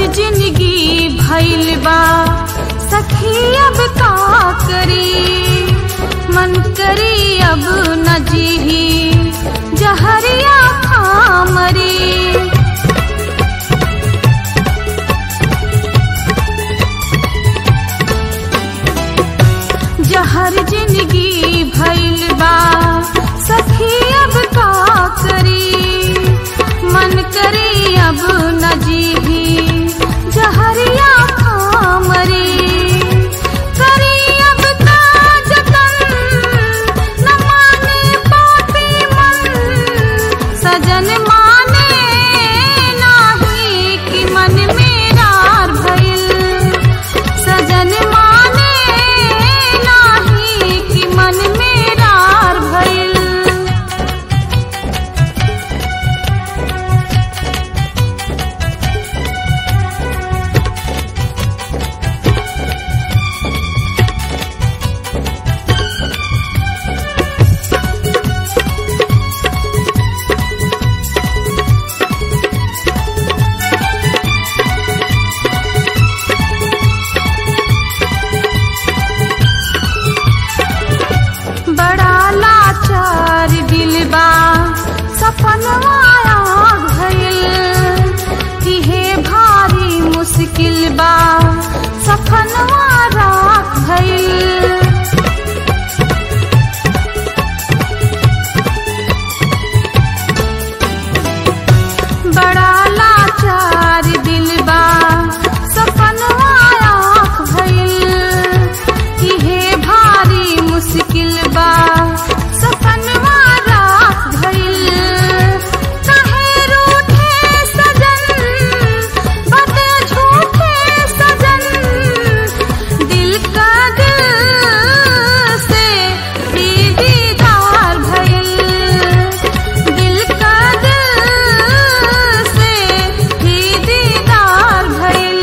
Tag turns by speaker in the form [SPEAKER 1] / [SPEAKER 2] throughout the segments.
[SPEAKER 1] जिंदगी भइल बा सखी अब का करी मन करी अब न जीही जहरिया खा मरी जहर जिंदगी भइल बा सखी अब का करी मन करी अब न जीही जहरिया खा मरी करी अब का जतन न माने पापी मन सजन माने नाही कि मन मेरा भइल सजन माने नाही कि मन मेरा भइल बड़ा लाचार दिलबा सपनवा भइल इहे भारी मुश्किल बा सपनवा राख भइल बड़ा लाचार दिलबा सपनवा आँख भइल इहे भारी मुश्किल बा सपनवा राख भइल काहे रूठे सजन बाते झूठे सजन दिल का दिल से भी दीदार भइल दिल का दिल से भी दीदार भइल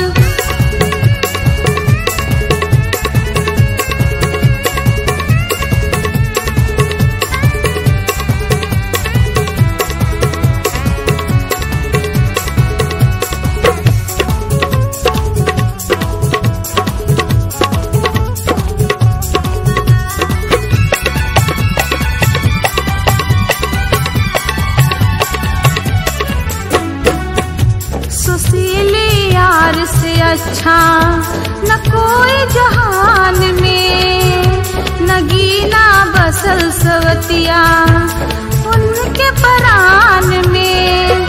[SPEAKER 1] सुशीली यार से अच्छा न कोई जहान में नगीना बसल सवतिया उनके परान में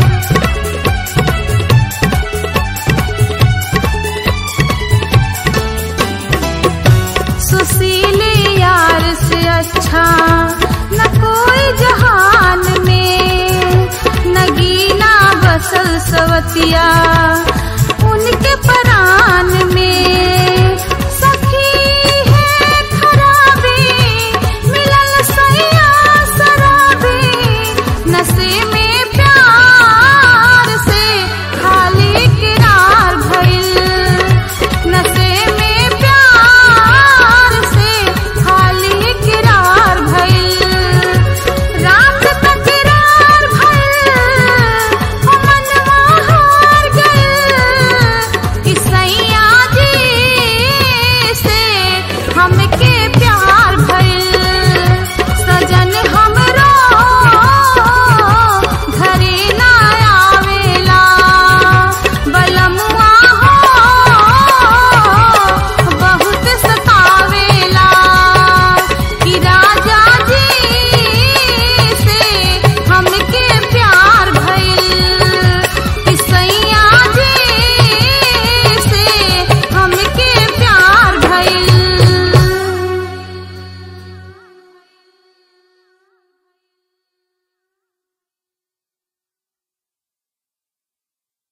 [SPEAKER 1] सुशीली यार से अच्छा न कोई जहान में नगीना बसल सवतिया